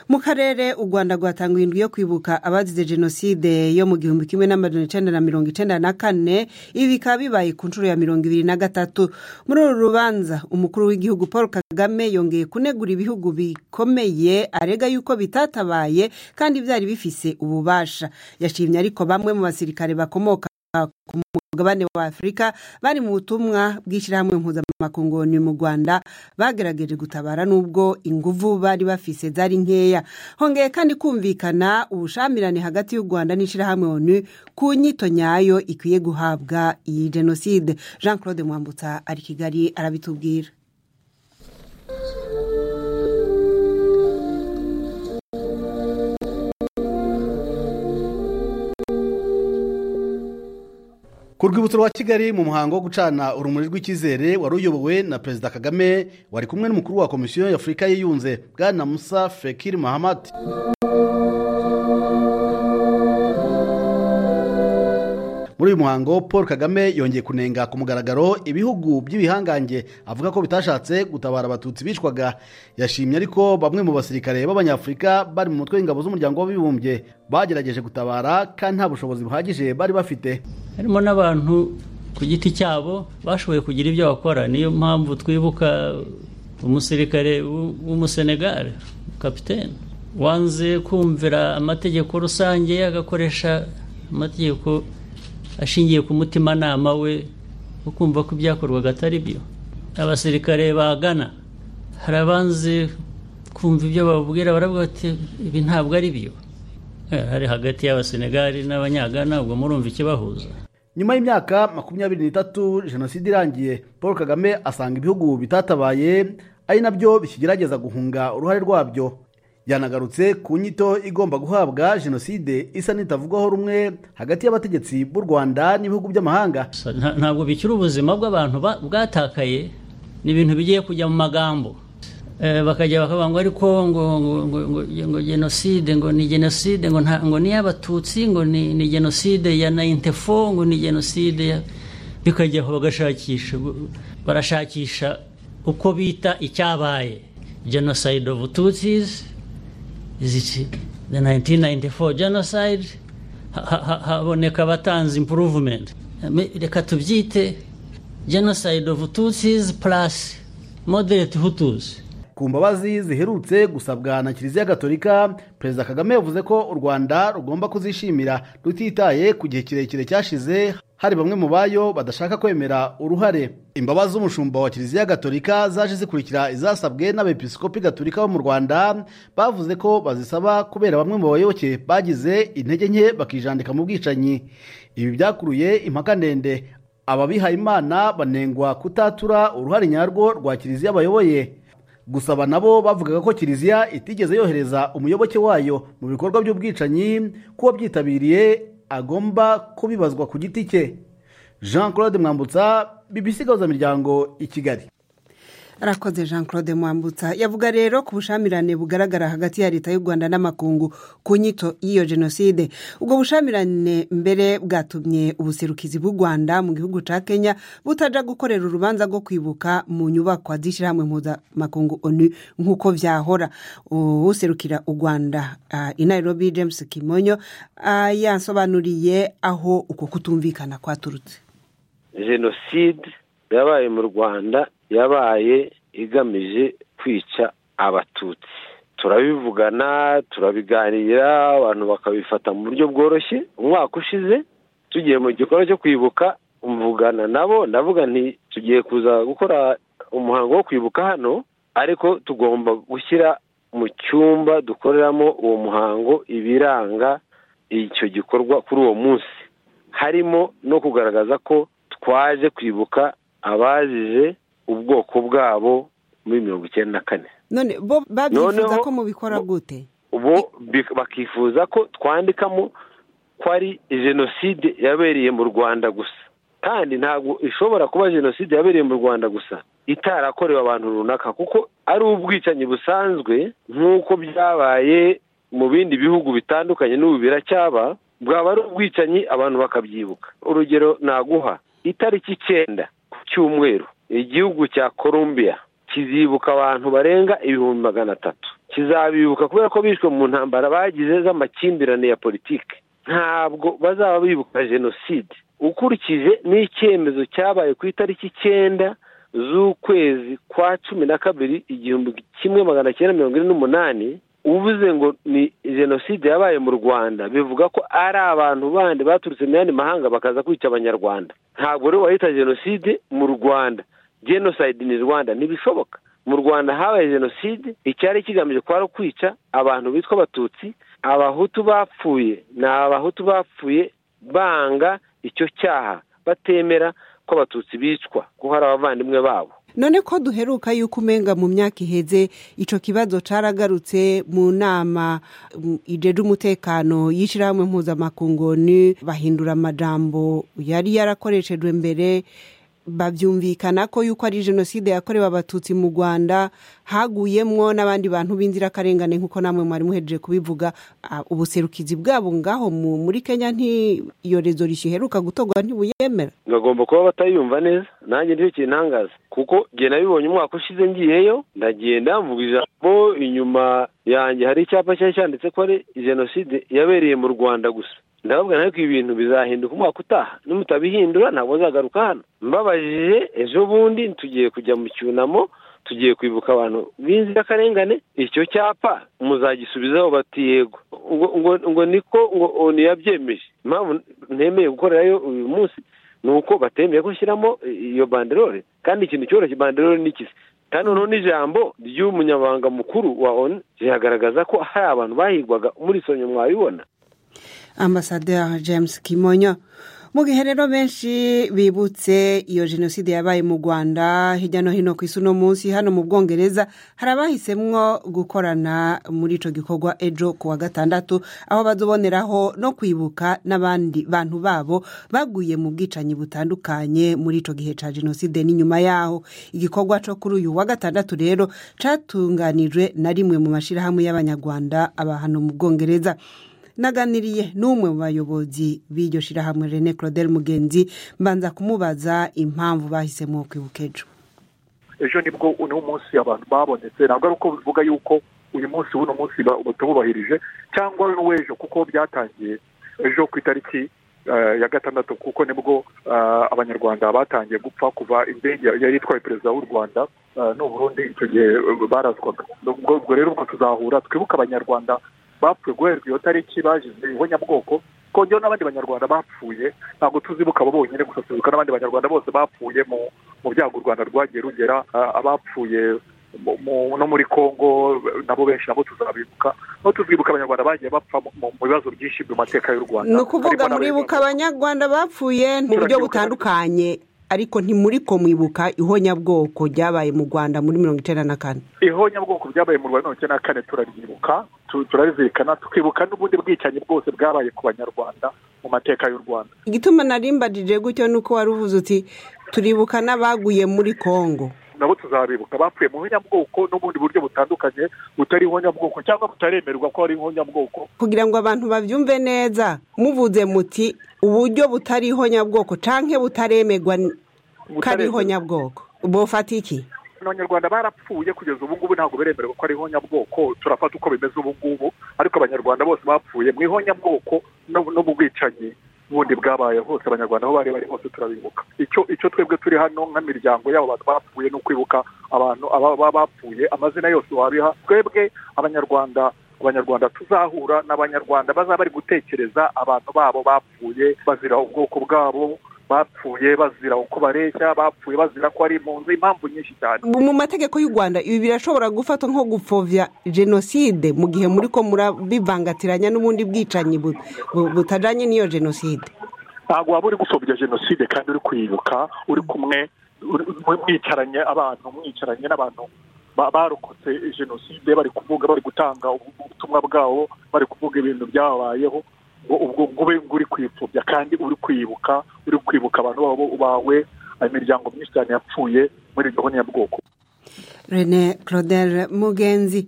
mu karere u rwanda rwatanguye indwi yo kwibuka abazize jenoside yo mu gihumbi kimwe n'amajana icyenda na mirongo icyenda na kane ibi bikaba bibaye ku nshuro ya mirongo ibiri na gatatu muri uru rubanza umukuru w'igihugu paul kagame yongeye kunegura ibihugu bikomeye arega yuko bitatabaye kandi byari bifise ububasha yashimye ariko bamwe mu basirikare bakomoka ku mugabane wa afurika bari mu butumwa bw'ishyirahamwe mpuzamakungu mu rwanda bagerageje gutabara n'ubwo inguvu bari bafise zari nkeya hongeye kandi kumvikana ubushamirane hagati y'u rwanda n'ishyirahamwe onu ku nyito nyayo ikwiye guhabwa iyi jenoside jean claude mwambutsa ari kigali arabitubwira ku rwibutso rwa kigali mu muhango wo gucana urumuri rw'icyizere wari uyobowe na perezida kagame wari kumwe n'umukuru wa komisiyo y'afurika yiyunze bwana musa fekir mahamad muri uyu muhango paul kagame yongeye kunenga ku mugaragaro ibihugu by'ibihangange avuga ko bitashatse gutabara abatutsi bicwaga yashimye ariko bamwe mu basirikare b'abanyafurika bari mu mutwe w'ingabo z'umuryango w'abibumbye bagerageje gutabara kandi nta bushobozi buhagije bari bafite harimo n'abantu ku giti cyabo bashoboye kugira ibyo bakora niyo mpamvu twibuka umusirikare w'umusenegare kapitene wanze kumvira amategeko rusange agakoresha amategeko ashingiye ku mutimanama we ukumva ko ibyakorwaga atari byo abasirikare bagana hari abanze kumva ibyo bababwira baravuga bati ibi ntabwo ari byo hari hagati y'abasenegari n'abanyagana ubwo murumva ikibahuza nyuma y'imyaka makumyabiri n'itatu jenoside irangiye paul kagame asanga ibihugu bitatabaye ari nabyo bikigerageza guhunga uruhare rwabyo yanagarutse ku nyito igomba guhabwa jenoside isa n'itavugwaho rumwe hagati y'abategetsi b'u rwanda n'ibihugu by'amahanga ntabwo bikiri ubuzima bw'abantu bwatakaye ni ibintu bigiye kujya mu magambo bakajya bakavuga ngo ariko ngo ngo jenoside ngo ni jenoside ngo ngo ni iy'abatutsi ngo ni jenoside ya nayintefo ngo ni jenoside bikajya aho bagashakisha barashakisha uko bita icyabaye jenoside ofu tutsizi iziki de nayintini nayintefo jenoside haboneka abatanze impuruvumenti reka tubyite jenoside ofu tutsizi purasi moderate hutuzi ku mbabazi ziherutse gusabwa na kiliziya gatolika perezida kagame yavuze ko u rwanda rugomba kuzishimira rutitaye ku gihe kirekire cyashize hari bamwe mu bayo badashaka kwemera uruhare imbabazi z'umushumba wa kiliziya gatolika zaje zikurikira izasabwe n'abepiskopi gatolika bo mu rwanda bavuze ko bazisaba kubera bamwe mu bayoboke bagize intege nke bakijandika mu bwicanyi ibi byakuruye impaka ndende ababihaye imana banengwa kutatura uruhare nyarwo rwa kiliziya bayoboye gusaba nabo bavugaga ko kiliziya itigeze yohereza umuyoboke wayo mu bikorwa by'ubwicanyi kuba byitabiriye agomba kubibazwa ku giti cye jean claude mwambutsa bibisigaza miryango i kigali arakoze jean claude mwambutsa yavuga rero ku bushamirane bugaragara hagati ya leta y'u rwanda n'amakungu ku nyito y'iyo jenoside ubwo bushamirane mbere bwatumye ubuserukizi bw'u rwanda mu gihugu cya kenya butajya gukorera urubanza rwo kwibuka mu nyubakwa z'ishyirahamwe mpuzamakungu onu nk'uko byahora userukira u rwanda i nairobi james kimonyo yasobanuriye aho uko kutumvikana kwaturutse jenoside yabaye mu rwanda yabaye igamije kwica abatutsi turabivugana turabiganira abantu bakabifata mu buryo bworoshye umwaka ushize tugiye mu gikorwa cyo kwibuka mvugana nabo ndavuga nti tugiye kuza gukora umuhango wo kwibuka hano ariko tugomba gushyira mu cyumba dukoreramo uwo muhango ibiranga icyo gikorwa kuri uwo munsi harimo no kugaragaza ko twaje kwibuka abazize ubwoko bwabo muri mirongo icyenda na kane none bo babyifuza ko mubikora gute bo bakifuza ko twandikamo ko ari jenoside yabereye mu rwanda gusa kandi ntabwo ishobora kuba jenoside yabereye mu rwanda gusa itarakorewe abantu runaka kuko ari ubwicanyi busanzwe nk'uko byabaye mu bindi bihugu bitandukanye n'ubu biracyaba bwaba ari ubwicanyi abantu bakabyibuka urugero naguha itariki icyenda ku cyumweru igihugu cya columbia kizibuka abantu barenga ibihumbi magana atatu kizabibuka kubera ko bishwe mu ntambara bagize z'amakimbirane ya politiki ntabwo bazaba bibuka jenoside ukurikije n'icyemezo cyabaye ku itariki icyenda z'ukwezi kwa cumi na kabiri igihumbi kimwe magana cyenda mirongo ine n'umunani uvuze ngo ni jenoside yabaye mu rwanda bivuga ko ari abantu bandi baturutse mu yandi mahanga bakaza kwica abanyarwanda ntabwo rero wahita jenoside mu rwanda jenoside ni rwanda ntibishoboka mu rwanda habaye jenoside icyari kigamije kwari kwica abantu bitwa abatutsi abahutu bapfuye ni abahutu bapfuye banga icyo cyaha batemera ko abatutsi bicwa ko hari abavandimwe babo none ko duheruka yuko umenga mu myaka iheze icyo kibazo cyaragarutse mu nama ijeje umutekano y'ishyirahamwe mpuzamakungu ni bahindura amajambo yari yarakoreshejwe mbere babyumvikana ko yuko ari jenoside yakorewe abatutsi mu rwanda haguyemwo n'abandi bantu b'inzirakarengane nk'uko namwe mwari muhejeje kubivuga ubuserukizi bwabo ngaho muri kenya ntiyorezo riheruka gutorwa ntibuyemera bagomba kuba batayumva neza nanjye nicyo kintangaza kuko njye nabibonye umwaka ushize ngiyeyo ndagenda mvuga ijambo inyuma yanjye hari icyapa cyari cyanditse ko ari jenoside yabereye mu rwanda gusa ndababwira ariko ibi bintu bizahinduka umwaka utaha nimutabihindura ntabwo azagaruka hano mbabajije ejo bundi tugiye kujya mu cyunamo tugiye kwibuka abantu b'inzirakarengane icyo cyapa muzagisubizaho bati yego ngo niko ngo ntiyabyemeje impamvu ntemeye gukorerayo uyu munsi ni uko batemeye gushyiramo iyo banderore kandi ikintu cyoroshye banderore ni ikizi kandi noneho n'ijambo ry'umunyamabanga mukuru wa onu riragaragaza ko hari abantu bahigwaga muri sonye mwabibona ambasaderi james kimonyo mu gihe rero benshi bibutse iyo jenoside yabaye mu rwanda hirya no hino ku isi uno munsi hano mu bwongereza hari abahisemo gukorana muri icyo gikorwa ejo ku wa gatandatu aho bazoboneraho no kwibuka n'abandi bantu babo baguye mu bwicanyi butandukanye muri icyo gihe cya jenoside n'inyuma yaho igikorwa cyo kuri uyu wa gatandatu rero cyatunganijwe na rimwe mu mashyirahamwe y'abanyarwanda aba hano mu bwongereza naganiriye n'umwe mu bayobozi b'iryo shyirahamwe rene claudel mugenzi mbanza kumubaza impamvu bahisemo kwibuka ejo ejo nibwo uno munsi abantu babonetse ntabwo ari uko bivuga yuko uyu munsi w'uno munsi batububahirije cyangwa w'ejo kuko byatangiye ejo ku itariki ya gatandatu kuko nibwo abanyarwanda batangiye gupfa kuva indege yari itwaye perezida w'u rwanda n'uburundi icyo gihe barazwaga ubwo rero ubwo tuzahura twibuke abanyarwanda bapfuye guherwa iyo tariki bagize ihonyabwoko kongera n'abandi banyarwanda bapfuye ntabwo tuzibuka abo bonyine gusa tuzibuka n'abandi banyarwanda bose bapfuye mu byago u rwanda rwagiye rugera abapfuye no muri congo nabo benshi nabo tuzabibuka no tuzibuka abanyarwanda bagiye bapfa mu bibazo byinshi mu mateka y'u rwanda ni ukuvuga muribuka abanyarwanda bapfuye mu buryo butandukanye ariko ntimuri ko mwibuka ihonyabwoko ryabaye mu rwanda muri mirongo icyenda na kane ihonyabwoko ryabaye mu rwanda mirongo icyenda na kane turaryibuka turabizirikana tukibuka n'ubundi bwicanyi bwose bwabaye ku banyarwanda mu mateka y'u rwanda igituma narimbagije gutyo ni uko wari uvuze uti turibuka n'abaguye muri congo nabo tuzabibuka bapfuye mu bwoko n'ubundi buryo butandukanye butari bwoko cyangwa butaremerwa ko ari bwoko kugira ngo abantu babyumve neza muvuze muti uburyo butari bwoko cyangwa butaremerwa kari bwoko bufata iki abanyarwanda barapfuye kugeza ubu ngubu ntabwo biremerewe ko ari ihonyabwoko turafata uko bimeze ubu ngubu ariko abanyarwanda bose bapfuye mu ihonyabwoko no mu bwicanyi bundi bwabaye hose abanyarwanda aho bari bari hose turabibuka icyo icyo twebwe turi hano nk'imiryango y'abo bantu bapfuye no kwibuka abantu baba bapfuye amazina yose wabiha twebwe abanyarwanda abanyarwanda tuzahura n'abanyarwanda bazaba bari gutekereza abantu babo bapfuye bazira ubwoko bwabo bapfuye bazira uko bareshya bapfuye bazira ko ari impunzi impamvu nyinshi cyane mu mategeko y'u rwanda ibi birashobora gufatwa nko gupfobya jenoside mu gihe muri ko murabivangatiranya n'ubundi bwicanyi butajyanye n'iyo jenoside ntabwo waba uri gupfobya jenoside kandi uri kwibuka uri kumwe mwicaranye abantu mwicaranye n'abantu barokotse jenoside bari kuvuga bari gutanga ubutumwa bwabo bari kuvuga ibintu byababayeho ubwo ube uri kwipfubya kandi uri kwibuka uri kwibuka abantu bawe imiryango myinshi cyane yapfuye muri iryo bwoko rene claudel mugenzi